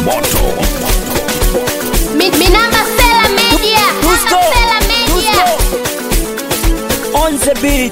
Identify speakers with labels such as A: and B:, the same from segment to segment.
A: moto
B: Mi- Minamba Sela Media.
C: Tusko,
B: Sela Media.
C: on the beat.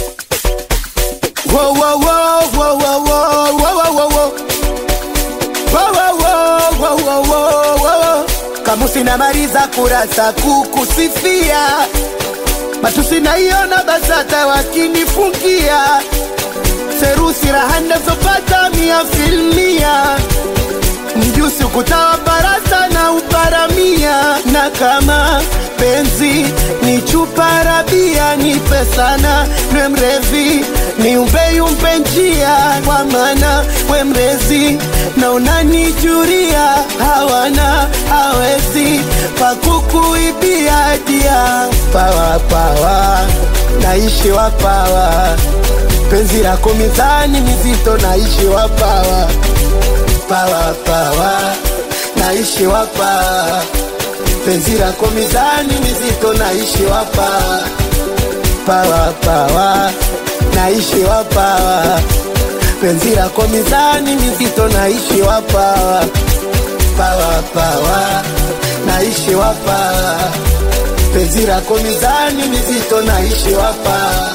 D: Whoa, whoa, whoa, whoa, whoa, whoa, whoa, whoa, whoa. Whoa, whoa, whoa, whoa, whoa, whoa, whoa. Kamusi namaliza kurasa kukusifia, matusi naiona BASATA wakinifungia, serusi raha nazopata mia filmia, mjusi ukutawa barasa na uparamia, na kama penzi ni chupa rabia, nipe sana nwe mrevi ni umbeyumpe njia, kwa maana we mrezi na unanijuria, hawana hawezi pakukuibia dia pawa pawa, naishi wapawa, penzi lako mizani mizito, naishi wapawa pawa pawa, naishi wapawa, penzi lako mizani mizito, naishi wapawa pawa pawa, naishi wapawa, penzi lako mizani mizito, naishi wapawa pawa pawa, naishi wapawa, penzi lako mizani mizito, naishi wapawa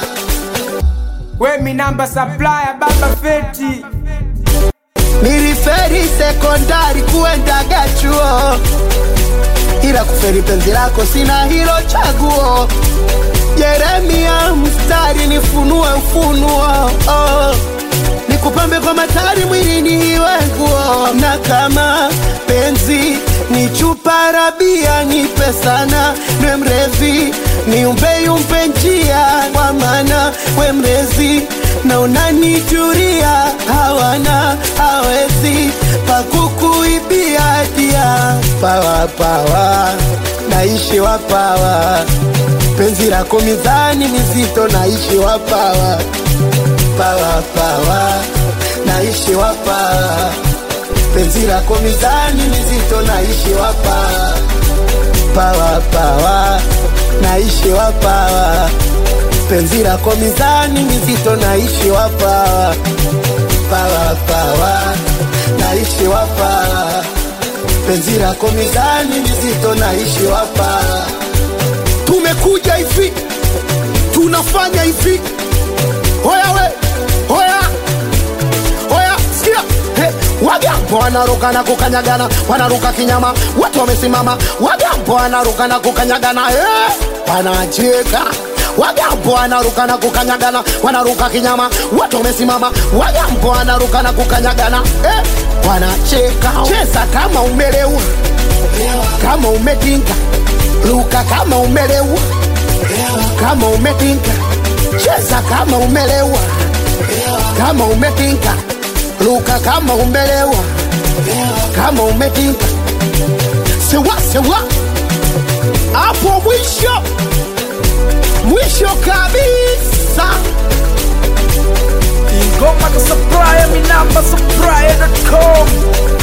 E: We mi namba supplier baba feti
D: Niliferi sekondari kuendaga chuo, ila kuferi penzi lako sina hilo chaguo. Yeremia mstari nifunue ufunuo, oh. nikupambe kwa matari mwilini iwe nguo, na kama penzi ni chupa rabia, nipe sana nwe mrevi, niumbeyumpe njia, kwa maana we mrezi na unanijuria, hawana hawezi pakukuibia dia pawa pawa, naishi wapawa, penzi lako mizani mizito, naishi wapawa pawa pawa, naishi wapawa, penzi lako mizani mizito, naishi wapawa pawa pawa, naishi wapawa, penzi lako mizani mizito, naishi wapawa pawa pawa, naishi wapawa, penzi lako mizani mizito, naishi wapawa. Tumekuja hivi, tunafanya hivi, hoya we, hoya Oya, sikia hey, Wagambo wanaruka na kukanyagana, wanaruka kinyama, watu wamesimama. Wagambo wanaruka na kukanyagana, hey, wanacheka. Wagambo wanaruka na kukanyagana, wanaruka kinyama, watu wamesimama. Wagambo wanaruka na kukanyagana, hey, wanacheka. Cheza kama umelewa, kama umetinka, ruka kama umelewa, kama umetinka, cheza kama umelewa kama umetinka, luka kama umelewa, kama umetinka, sewa sewa, hapo mwisho mwisho kabisa.
E: ingoma za supplier mi namba supplier.com